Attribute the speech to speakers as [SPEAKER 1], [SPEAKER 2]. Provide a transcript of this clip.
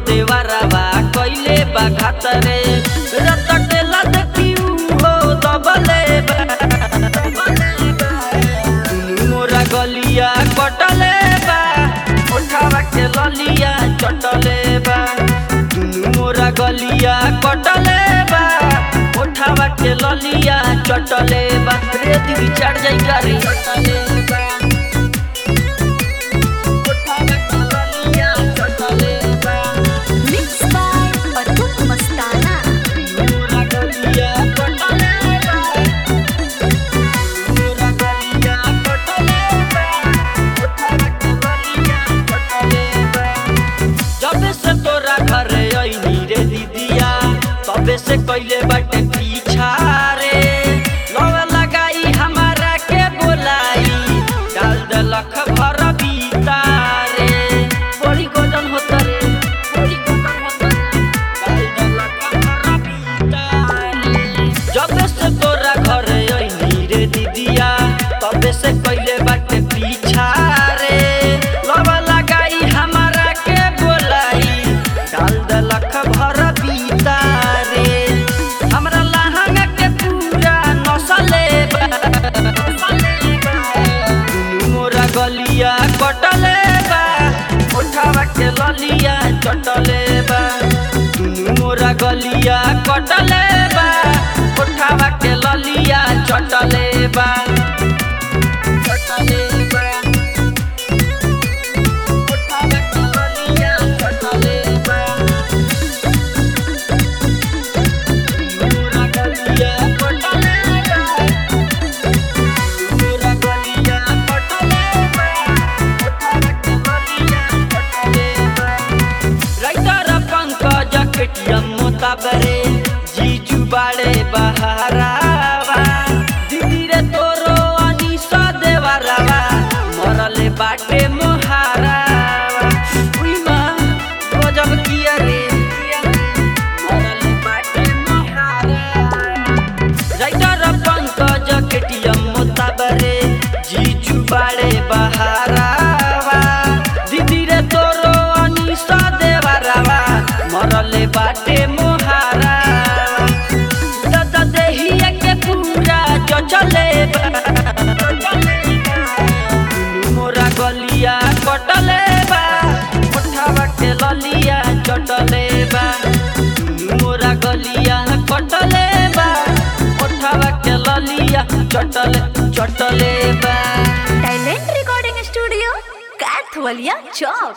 [SPEAKER 1] देवरवा कइले बा घातरे रतटेला देखी हो दबले बा दुनु मोरा गलिया कटले बा ओठावा के ललिया चटले बा दुनु मोरा गलिया कटले बा ओठावा के ललिया चटले बा रे दिल चढ़ जाई गारी चटले बा ओठावा के ललिया चटले बा
[SPEAKER 2] Mixed by Atul Mastana.
[SPEAKER 1] मोरा गलिया कटले बा मोरा गलिया कटले बा ओठावा के ललिया चटले बा जब से तोरा घरे अइनी रे दीदिया तबे से कइले बाटे पीछा रे लव लगाई हमारा के बोलाई डाल देलख भर बीता रे बड़ी गोजन होता रे बड़ी गोजन होता रे डाल देलख भर बीता रे जब से तोरा घरे अइनी रे दीदिया तबे से कइले बाटे पीछा रे लव लगाई हमारा के बोलाई डाल देलख भर बीता रे हमरा लहंगा के पूरा नसले बा दुनु मोरा गलिया कटले बा ओठावा के ललिया चटले बा दुनु मोरा गलिया कटले बा ओठावा के ललिया चटले बा चटले बा ओठावा के ललिया चटले बा मोरा गलिया कटले बा मोरा गलिया कटले बा ओठावा के ललिया चटले बा राइटर पंकज केटियम मोताबरे जीजू बाड़े बहारावा दीदी रे तोरो अनिसा देवरावा मरले बाटे मोहारावा उई माँ गजब किया रे मरले बाटे मोहारावा राइटर पंकज केटियम मोताबरे जीजू बाड़े बहारावा दीदी रे तोरो अनिसा देवरावा मरले बाटे मोहारावा दादा देहिया के पूरा चचले बा दुनु मोरा गलिया कटले बा ओठावा के ललिया चटले बा दुनु मोरा गलिया कटले बा ओठावा के ललिया चटले चटले बा
[SPEAKER 2] Talent Recording Studio, Kathwalia Chowk.